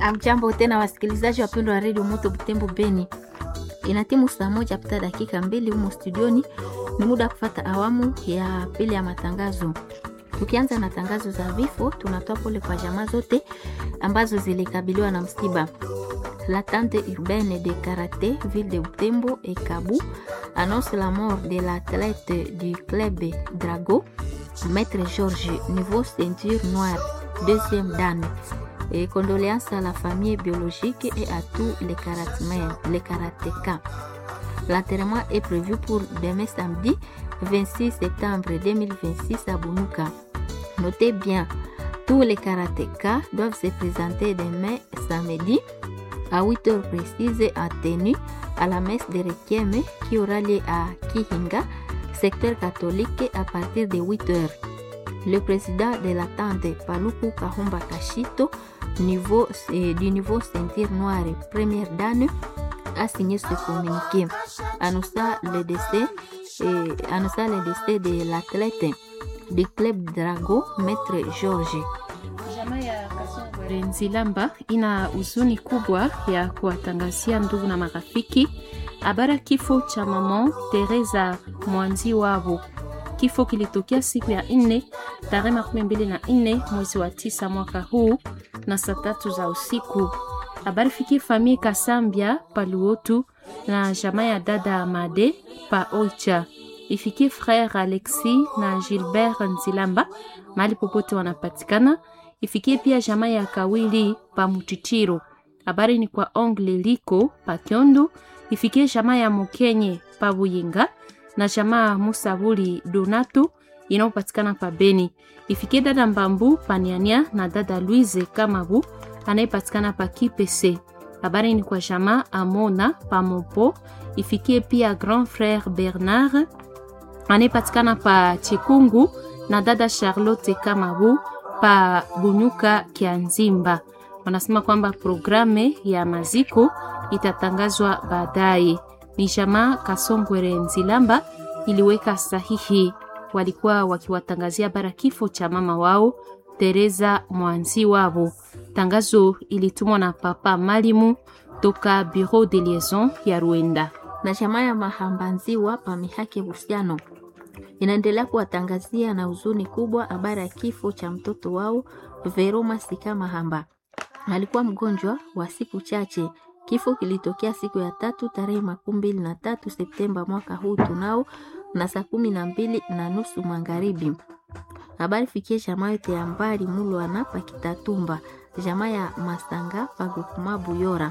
Amjambo tena wasikilizaji wapendwa wa redio Moto Butembo Beni, ina timu saa moja pita dakika mbili humo studioni. Ni muda wa kufata awamu ya pili ya matangazo. Tukianza na tangazo za vifo, tunatoa pole kwa jamaa zote ambazo zilikabiliwa na msiba. La tante urbaine de karaté ville de Butembo et Kabu annonce la mort de l'athlète du club Drago, Maître Georges, niveau ceinture noire, deuxième dan. Et condoléances à la famille biologique et à tous les karatémen, les karatékas. L'enterrement est prévu pour demain samedi 26 septembre 2026 à Bunuka. Notez bien, tous les karatékas doivent se présenter demain samedi à 8 heures précises en tenue à la messe de Requiem qui aura lieu à Kihinga, secteur catholique, à partir de 8 heures. Le président de la tente, Paluku Kahumba Kashito, niveau, euh, du niveau ceinture noire première dame, a signé ce communiqué. Annonçant le décès, euh, annonçant le décès de l'athlète du club Drago, Maître Georges. Jamaa ya Kasongwere Nzilamba ina huzuni kubwa ya kuwatangazia ndugu na marafiki habari ya kifo cha mama Teresa Mwanzi wavo. Kifo kilitokea siku ya nne tarehe makumi mbili na nne mwezi wa tisa mwaka huu na saa tatu za usiku. Habari fikie famille Kasambia Paluotu na jamaa ya dada Amade pa Oicha ifikie frère Alexis na Gilbert Nzilamba mahali popote wanapatikana ifikie pia jamaa ya Kawili pa Mutitiro. Habari ni kwa ongle liko pa Kyondo, ifikie jamaa ya Mukenye pa Buyinga na jamaa Musabuli Donato inayopatikana pa Beni. Ifikie dada Mbambu Paniania na dada Louise Kamabu anayepatikana pa Kipese. Habari ni kwa jamaa Amona pa Mopo, ifikie pia grand frère Bernard anayepatikana pa Chikungu na dada Charlotte Kamabu pa Bunyuka Kianzimba. Wanasema kwamba programe ya maziko itatangazwa baadaye. Ni jamaa Kasongwere Nzilamba iliweka sahihi, walikuwa wakiwatangazia bara kifo cha mama wao Teresa Mwanzi wavo. Tangazo ilitumwa na papa Malimu toka Bureau de Liaison ya Rwanda. Na jamaa ya Mahambanziwa pa Mihake Busiano inaendelea kuwatangazia na huzuni kubwa habari ya kifo cha mtoto wao Veroma Sika Mahamba. Alikuwa mgonjwa wa siku chache. Kifo kilitokea siku ya tatu tarehe makumi mbili na tatu Septemba mwaka huu tunao na saa kumi na mbili na nusu magharibi. Habari fikie jamaa yote ya mbali Mulwana pa Kitatumba, jamaa ya Masanga pa Gukuma Buyora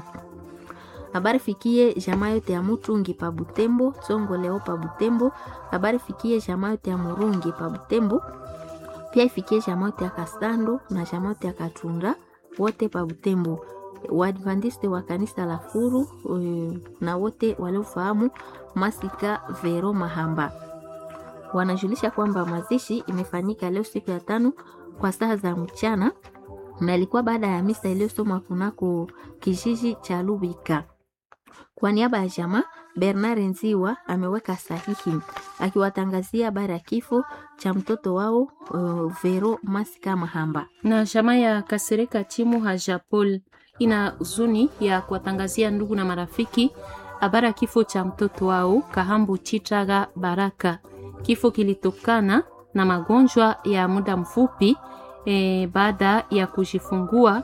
habari fikie jamaa yote ya Mutungi pa Butembo, Tsongo leo pa Butembo. Habari fikie jamaa yote ya Murungi pa Butembo, pia ifikie jamaa yote ya Kasando na jamaa yote ya Katunda wote pa Butembo. Waadventiste wa kanisa la Furu uh, na wote waliofahamu Masika Vero Mahamba wanajulisha kwamba mazishi imefanyika leo siku ya tano kwa saa za mchana na ilikuwa baada ya misa iliyosomwa kunako kijiji cha Lubika. Kwa niaba ya jamaa, Bernard Nziwa ameweka sahihi akiwatangazia habari ya kifo cha mtoto wao uh, Vero Masika Mahamba. Na jamaa ya Kasereka Chimu Hajapol ina huzuni ya kuwatangazia ndugu na marafiki habari ya kifo cha mtoto wao Kahambu Chitaga Baraka. Kifo kilitokana na magonjwa ya muda mfupi e, baada ya kujifungua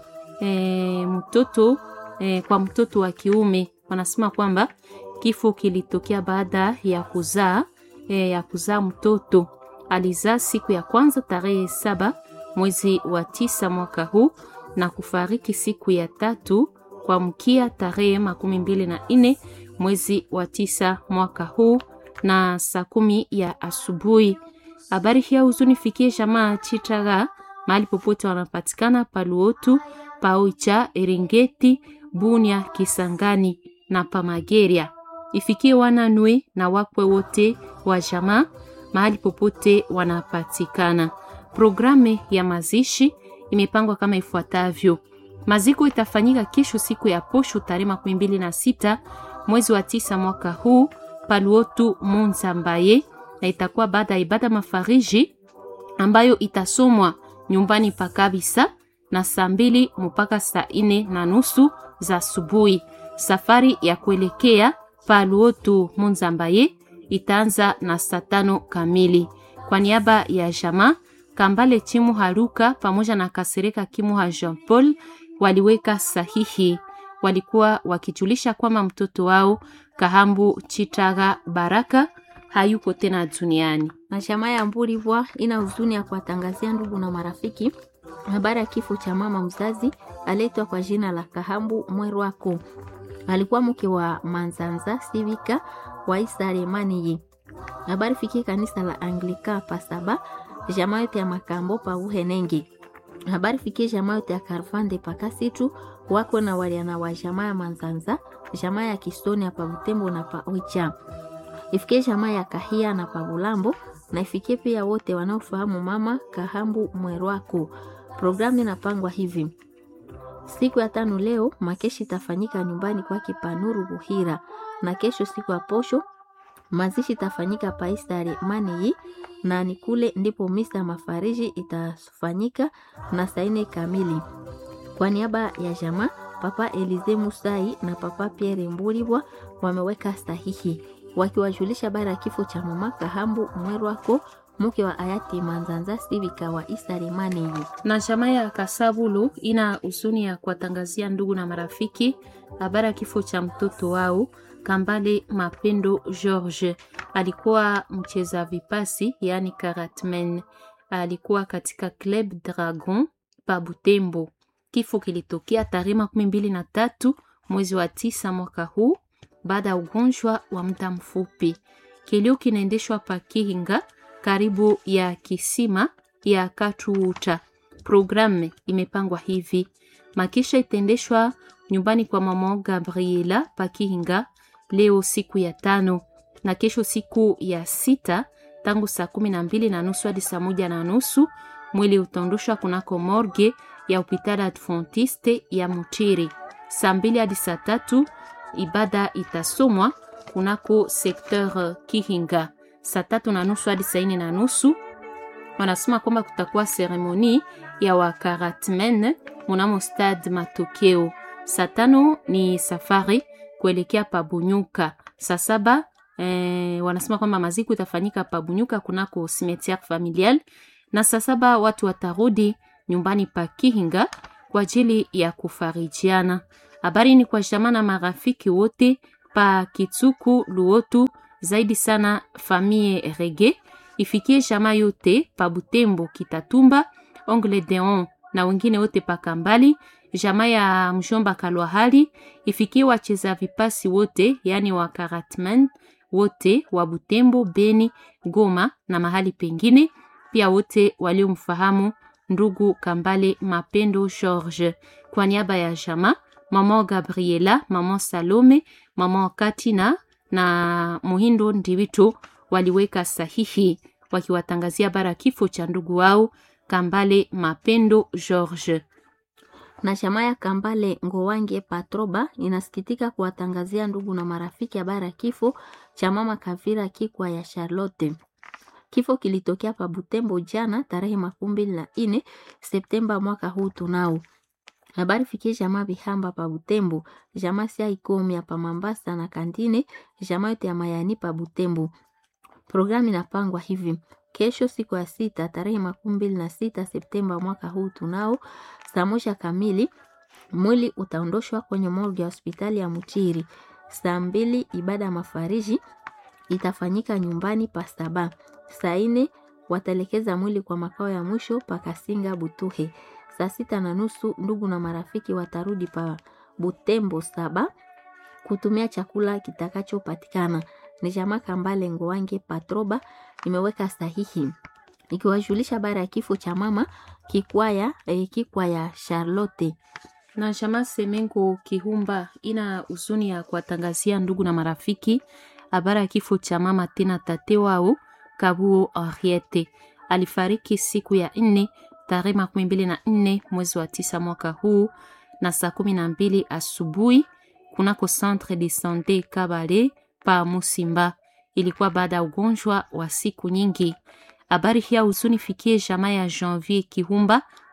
e, mtoto e, kwa mtoto wa kiume. Wanasema kwamba kifo kilitokea baada ya kuzaa e, ya kuzaa mtoto. Alizaa siku ya kwanza tarehe saba mwezi wa tisa mwaka huu na kufariki siku ya tatu kwa mkia tarehe makumi mbili na nne mwezi wa tisa mwaka huu na saa kumi ya asubuhi. Habari hii huzuni fikie jamaa Chitaga mahali popote wanapatikana Paluotu, Paoicha, Eringeti, Bunia, Kisangani na Pamageria. Ifikie wananwe na wakwe wote wa jamaa mahali popote wanapatikana. Programu ya mazishi imepangwa kama ifuatavyo. Maziko itafanyika kesho siku ya posho tarehe makumi mbili na sita mwezi wa tisa mwaka huu Paluotu Munzambaye, na itakuwa baada ya ibada mafariji ambayo itasomwa nyumbani pa kabisa na saa mbili mpaka saa nne na nusu za asubuhi. Safari ya kuelekea Paluotu Munzambaye itaanza na saa tano kamili. Kwa niaba ya jamaa Kambale Chimu Haruka pamoja na Kasereka Kimuha Jean Paul waliweka sahihi. Walikuwa wakijulisha kwamba mtoto wao Kahambu Chitaga Baraka hayuko tena duniani. Na jamaa ya Mburibwa ina huzuni ya kuwatangazia ndugu na marafiki habari ya kifo cha mama mzazi aletwa kwa jina la Kahambu Mwerwako. Alikuwa mke wa Manzanza Sivika wa Isaremaniyi. Habari fikie kanisa la Anglika Pasaba, jamaa yote ya Makambo pa Uhenenge. Habari fikie jamaa yote ya Karfande Pakasitu wako na waliana wa jamaa ya Manzanza, jamaa ya Kistoni pa Butembo na pa Oicha. Ifikie jamaa ya Kahia na pa Bulambo na ifikie pia wote wanaofahamu mama Kahambu Mwerwako. Programu inapangwa hivi: siku ya tano leo makeshi itafanyika nyumbani kwake Panuru Buhira, na kesho siku ya posho mazishi itafanyika Paisare Maniyi, na ni kule ndipo misa mafariji itafanyika na saine kamili. Kwa niaba ya jamaa Papa Elize Musai na Papa Pierre Mburibwa wameweka sahihi wakiwajulisha bara ya kifo cha mama Kahambu Mwerwako mke wa hayati Manzanza Sivika wa Isaremaniyi. Na jamaa ya Kasabulu ina huzuni ya kuwatangazia ndugu na marafiki habari ya kifo cha mtoto wao Kambale Mapendo George. Alikuwa mcheza vipasi, yani karatmen. Alikuwa katika Club Dragon pa Butembo. Kifo kilitokea tarehe makumi mbili na tatu mwezi wa tisa mwaka huu baada ya ugonjwa wa muda mfupi. Kilio kinaendeshwa pa Kihinga karibu ya kisima ya Katuuta. Programu imepangwa hivi: makisha itaendeshwa nyumbani kwa mama Gabriela Pakihinga leo siku ya tano, na kesho siku ya sita tangu saa kumi na mbili na nusu hadi saa moja na nusu mwili utaondoshwa kunako morgue ya hospitali Adventiste ya Mutiri. Saa mbili hadi saa tatu ibada itasomwa kunako sekteur Kihinga saa tatu na nusu hadi saa nne na nusu wanasema kwamba kutakuwa seremoni ya wakaratmen munamo stade Matokeo. Saa tano ni safari kuelekea Pabunyuka. Saa saba eh, wanasema kwamba maziku itafanyika Pabunyuka kunako cimetière familial, na saa saba watu watarudi nyumbani pa Kihinga kwa ajili ya kufarijiana. Habari ni kwa jamaa na marafiki wote pa Kitsuku Luotu zaidi sana famille Rege ifikie jamaa yote pa Butembo, Kitatumba, Ongle Deon na wengine wote pa Kambali, jamaa ya mjomba Kalwahali ifikie wacheza vipasi wote, yani wa karatman wote wa Butembo, Beni, Goma na mahali pengine, pia wote waliomfahamu ndugu Kambale Mapendo George. Kwa niaba ya jamaa mama Gabriela, mama Salome, mama Katina na Muhindo Ndiwito waliweka sahihi wakiwatangazia bara kifo cha ndugu wao Kambale Mapendo George. Na jamaa ya Kambale Ngowange Patroba inasikitika kuwatangazia ndugu na marafiki habari ya kifo cha mama Kavira Kikwa ya Charlotte. Kifo kilitokea pa Butembo jana tarehe makumi mbili na nne Septemba mwaka huu tunao habari fikie jamaa Bihamba pa Butembo, jamaa sia Ikomi pa Mambasa na Kandine, jamaa yote ya Mayani pa Butembo. Programu inapangwa hivi: kesho siku ya sita tarehe makumi mbili na sita Septemba mwaka huu tunao saa moja kamili mwili utaondoshwa kwenye morgue ya hospitali ya Mutiri. Saa mbili ibada ya mafariji itafanyika nyumbani pa Saba. Saa ine wataelekeza mwili kwa makao ya mwisho pa Kasinga Butuhe. Saa sita na nusu ndugu na marafiki watarudi pa Butembo Saba kutumia chakula kitakachopatikana. Ni jamaa Kambale Ngowange Patroba imeweka sahihi ikiwajulisha bara ya kifo cha mama Kikwaya eh, Kikwaya Charlotte na jamaa Semengo Kihumba ina huzuni ya kuwatangazia ndugu na marafiki habari ya kifo cha mama tena tate wao Kabuo Henriette. Alifariki siku ya nne tarehe makumi mbili na nne mwezi wa tisa mwaka huu na saa kumi na mbili asubuhi kunako Centre de Sante Kabale pa Musimba. Ilikuwa baada ya ugonjwa wa siku nyingi. Habari hii huzuni fikie jamaa ya Janvier Kihumba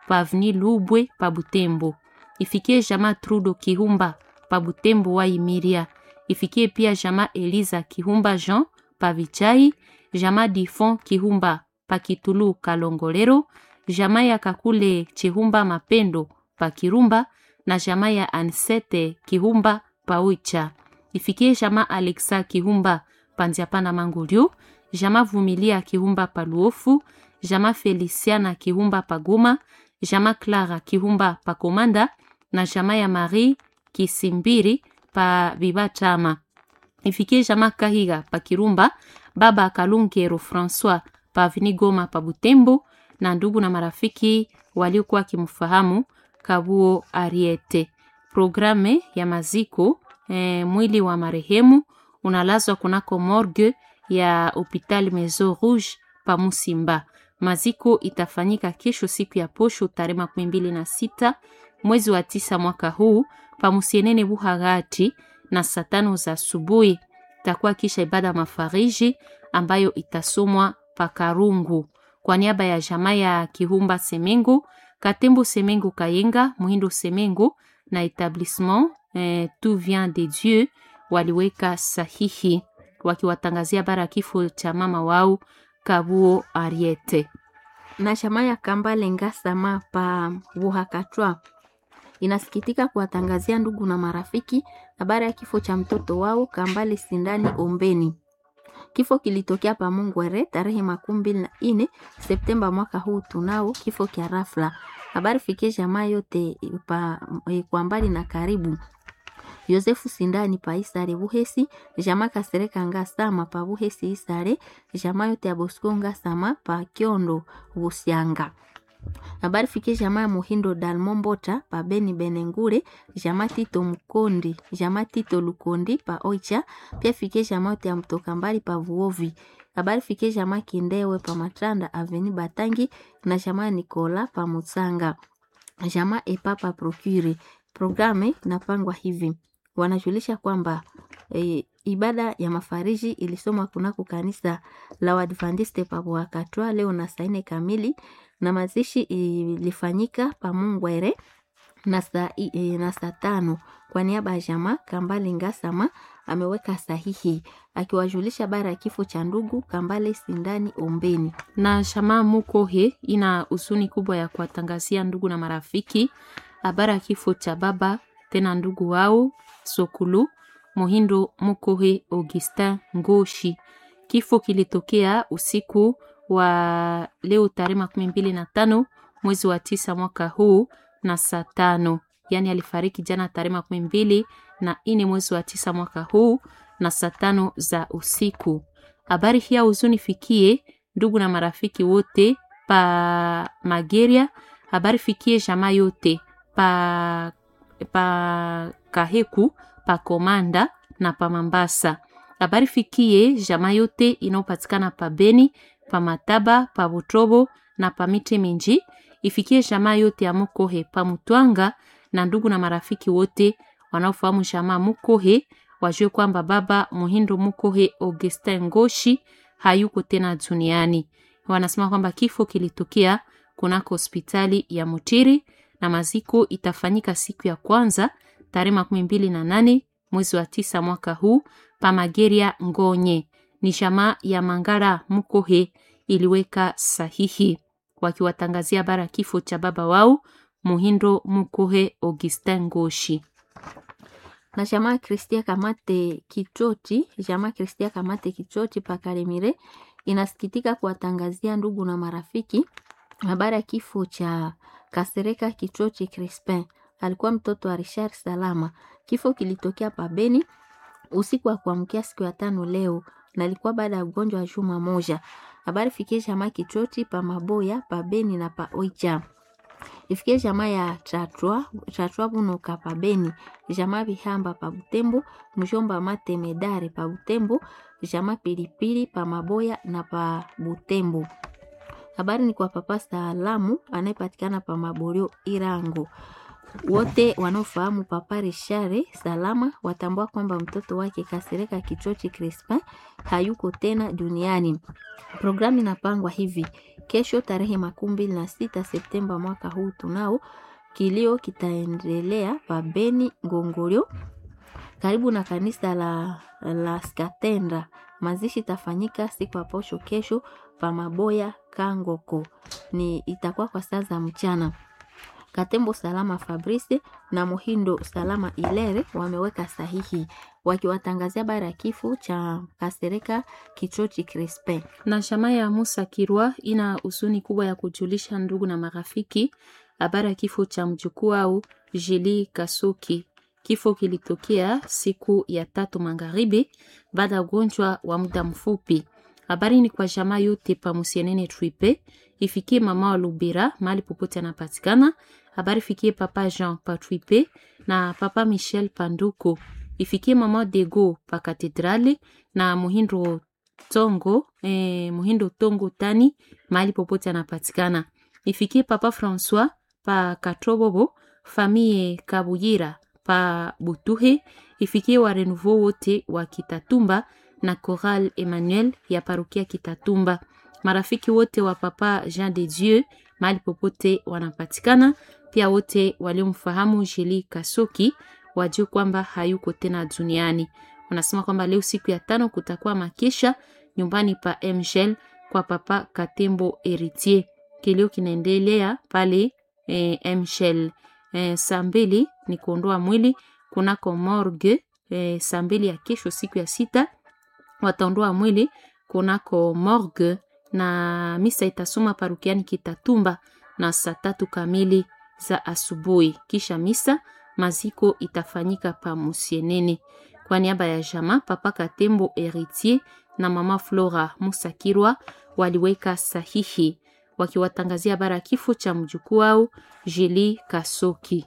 pa avni Lubwe pa Butembo. Ifikie jamaa Trudo Kihumba pa Butembo wa Imiria. Ifikie pia jamaa Eliza Kihumba Jean pa Vichai, jamaa Difon Kihumba pa Kitulu Kalongolero, jamaa ya Kakule Chihumba Mapendo pa Kirumba na jamaa ya Ansete Kihumba pa Uicha. Ifikie jamaa Alexa Kihumba pa Nziapana Mangulio, jamaa Vumilia Kihumba pa Luofu, jamaa Feliciana Kihumba pa Goma, jamaa Clara Kihumba pa Komanda na jamaa ya Marie Kisimbiri pa Bibatama. Ifikie jamaa Kahiga pa Kirumba, baba Kalungero Francois pa Avini Goma pa Butembo na ndugu na marafiki waliokuwa wakimfahamu Kabuo Ariete. Programe ya maziko eh, mwili wa marehemu unalazwa kunako morgue ya hopital Maison Rouge pa Musimba. Maziko itafanyika kesho siku ya posho tarehe makumi mbili na sita mwezi wa tisa mwaka huu pa Musienene Buhagati na saa tano za asubuhi. Itakuwa kisha ibada mafariji ambayo itasomwa pa Karungu kwa niaba ya jamaa ya Kihumba Semengo, Katembo Semengo Kayenga, Muhindo Semengo na etablissement eh, Tout vient de Dieu waliweka sahihi wakiwatangazia bara kifo cha mama wao Kabuo Ariete. na chama ya Kambale Ngasama pa Buhakatwa inasikitika kuwatangazia ndugu na marafiki habari ya kifo cha mtoto wao Kambale Sindani Ombeni. Kifo kilitokea pa Mungwere tarehe makumi mbili na ine Septemba mwaka huu. Tunao kifo kya rafla. Habari fikie jamaa yote pa, kwa mbali na karibu Yosefu Sindani pa Isare Buhesi, jamaa Kasereka Ngasama pa Buhesi Isare, jamaa yote ya Bosco Ngasama pa Kiondo Busyanga. Habari fikie jamaa ya Muhindo Dalmombota pa Beni Benengure, jamaa Tito Mkondi, jamaa Tito Lukondi pa Oicha, pia fikie jamaa yote ya mtoka mbali pa Vuovi. Habari fikie jamaa Kindewe pa Matranda Aveni Batangi na jamaa Nikola pa Mutsanga. Jamaa Epapa Procure. Programe inapangwa hivi wanajulisha kwamba e, ibada ya mafariji ilisomwa kunako kanisa la Waadventiste pa Bwakatwa leo na saa nne kamili na mazishi ilifanyika pa Mungwere na saa e, na saa tano. Kwa niaba ya jamaa Kambale Ngasama ameweka sahihi akiwajulisha bara ya kifo cha ndugu Kambale Sindani Ombeni. na shama Mukohe ina huzuni kubwa ya kuwatangazia ndugu na marafiki habari ya kifo cha baba tena ndugu wao Sokulu Mohindo Mukohe Augustin Ngoshi. Kifo kilitokea usiku wa leo tarehe makumi mbili na tano mwezi wa tisa mwaka huu na saa tano, yaani alifariki jana tarehe makumi mbili na ine mwezi wa tisa mwaka huu na saa tano za usiku. Habari hii ya huzuni fikie ndugu na marafiki wote pa Mageria. Habari fikie jamaa yote pa, pa Kaheku pa Komanda na pa Mambasa. Habari fikie jamaa yote inayopatikana pa Beni pa Mataba pa Butrobo na pa Mite Minji. Ifikie jamaa yote ya Mukohe pa Mutwanga na ndugu na marafiki wote wanaofahamu jamaa Mukohe wajue kwamba baba Muhindo Mukohe Augustin Ngoshi hayuko tena duniani. Wanasema kwamba kifo kilitokea kunako hospitali ya Mutiri na maziko itafanyika siku ya kwanza tarehe makumi mbili na nane mwezi wa tisa mwaka huu pa Mageria Ngonye. Ni jamaa ya Mangara Mukohe iliweka sahihi wakiwatangazia bara kifo cha baba wao Muhindo Mukohe Augustin Ngoshi. na jamaa Kristia Kamate Kichoti, jamaa Kristia Kamate Kichoti pa Kalemire inasikitika kuwatangazia ndugu na marafiki habari ya kifo cha Kasereka Kichoti Crispin. Alikuwa mtoto wa Richard Salama. Kifo kilitokea pa Beni usiku wa kuamkia siku ya tano leo, na ilikuwa baada ya ugonjwa wa juma moja. Habari fikie jamaa Kichoti pa Maboya pa Beni na pa Oicha ifikie jamaa ya Chatwa Chatwa Bunoka pa Beni, jamaa Bihamba pa Butembo, mjomba Mate Medare pa Butembo, jamaa Pilipili pa Maboya na pa Butembo. Habari ni kwa papa Salamu anayepatikana pa Maborio Irango. Wote wanaofahamu Papa Richard Salama watambua kwamba mtoto wake Kasereka Kichochi Crispin hayuko tena duniani. Programu inapangwa hivi: kesho tarehe makumi mbili na sita Septemba mwaka huu tunao kilio kitaendelea pa Beni Ngongolio karibu na kanisa la, la Skatendra. Mazishi itafanyika siku ya posho kesho pa Maboya Kangoko, ni itakuwa kwa saa za mchana. Katembo Salama Fabrice na Muhindo Salama Ilere wameweka sahihi wakiwatangazia bara ya kifo cha Kasereka Kichochi Crispin. Na jamaa ya Musa Kirwa ina huzuni kubwa ya kujulisha ndugu na marafiki habari ya kifo cha mjukuu au Jili Kasuki. Kifo kilitokea siku ya tatu magharibi baada ya ugonjwa wa muda mfupi. Habari ni kwa jamaa yote pa Musienene Tripe, ifikie mama wa Lubira mahali popote anapatikana. Habari fikie papa Jean pa Tripe na papa Michel Panduko, ifikie mama Dego pa Katedrali na Muhindo Tongo, eh, Muhindo Tongo Tani mahali popote anapatikana. Ifikie papa Francois pa Katrobobo, famille Kabuyira pa Butuhe, ifikie wa Renouveau wote wa Kitatumba na Choral Emmanuel ya parokia Kitatumba, marafiki wote wa papa Jean de Dieu mahali popote wanapatikana, pia wote waliomfahamu Jeli Kasoki wajue kwamba hayuko tena duniani. Wanasema kwamba leo siku ya tano kutakuwa makesha nyumbani pa Mgel kwa papa Katembo Heritier. Kilio kinaendelea pale e, Mgel e, saa mbili ni kuondoa mwili kunako morgue e, saa mbili ya kesho siku ya sita wataondoa mwili kunako morgue na misa itasoma parukiani Kitatumba na saa tatu kamili za asubuhi. Kisha misa maziko itafanyika pa Musienene. Kwa niaba ya jama papa Katembo Heritier na mama Flora Musakirwa waliweka sahihi wakiwatangazia bara kifo cha mjukuu wao Jeli Kasoki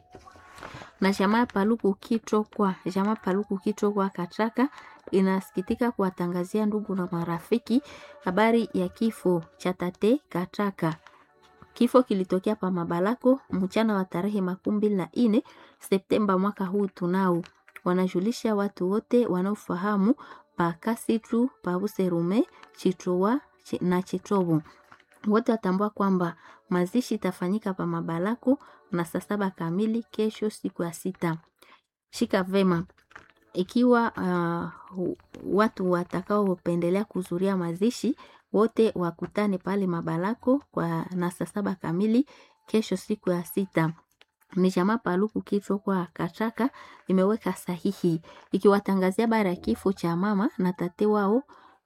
na jamaa Paluku Kichokwa, jamaa Paluku Kichokwa Katraka inasikitika kuwatangazia ndugu na marafiki habari ya kifo cha tate Katraka. Kifo kilitokea pa Mabalako mchana wa tarehe makumi mbili na nne Septemba mwaka huu. Tunao wanajulisha watu wote wanaofahamu pa Kasitu, pa Buserume, Chitrowa na Chitrobo wote watambua kwamba mazishi itafanyika pa Mabalako na saa saba kamili kesho, siku ya sita. Shika vema ikiwa uh, watu watakaopendelea kuhudhuria mazishi wote wakutane pale Mabalako kwa na saa saba kamili kesho, siku ya sita. Ni jamaa Paluku kifo kwa Kachaka imeweka sahihi ikiwatangazia bara ya kifo cha mama na tate wao